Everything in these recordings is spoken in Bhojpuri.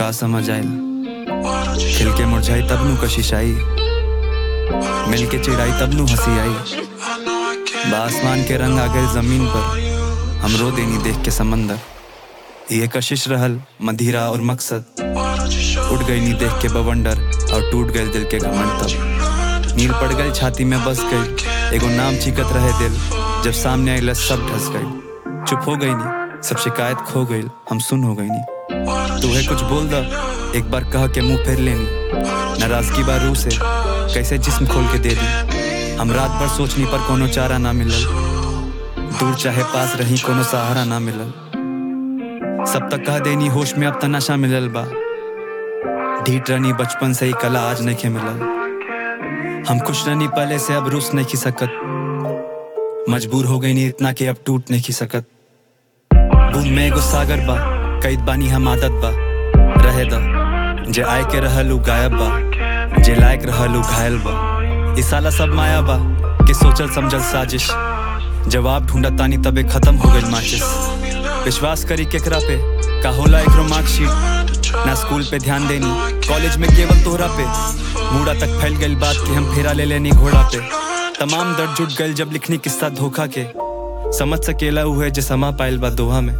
का समझ आयल खिल के मुरझाई तब नु कशिश आई मिल के चिड़ाई तब नु हंसी आई बासमान के रंग आ गए जमीन पर हम रो देनी देख के समंदर ये कशिश रहल मधिरा और मकसद उठ गई नी देख के बवंडर और टूट गए दिल के घमंड तब नील पड़ गई छाती में बस गई एगो नाम चीकत रहे दिल जब सामने आई सब ढस गई चुप हो गई नी सब शिकायत खो गई हम सुन हो गई नी तू है कुछ बोल दा एक बार कह के मुंह फेर लेनी नाराजगी बा रूह से कैसे जिस्म खोल के दे दी हम रात भर सोचनी पर कोनो चारा ना मिलल दूर चाहे पास रही कोनो सहारा ना मिलल सब तक कह देनी होश में अब तनाशा मिलल बा ढीठ रनी बचपन से ही कला आज नहीं के मिलल हम खुश रनी पहले से अब रुस नहीं की सकत मजबूर हो गई नी इतना कि अब टूट नहीं की सकत बूंद में एगो सागर बा कैद बानी हम आदत बा रहे दा जे आए के रहलू गायब बा जे लायक रहलू घायल बा ई साला सब माया बा के सोचल समझल साजिश जवाब ढूंढत तानी तबे खत्म हो गई माचिस विश्वास करी केकरा पे का होला एकरो मार्कशीट ना स्कूल पे ध्यान देनी कॉलेज में केवल तोहरा पे मूड़ा तक फैल गई बात कि हम फेरा ले लेनी घोड़ा पे तमाम दर्द जुट गए जब लिखनी किस्सा धोखा के समझ सकेला हुए जे समा पाइल बा दोहा में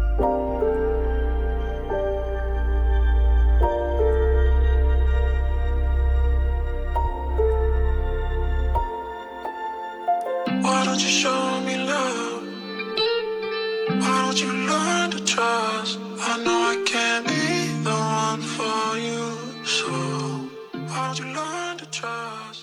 Why don't you show me love? Why don't you learn to trust? I know I can't be the one for you, so why don't you learn to trust?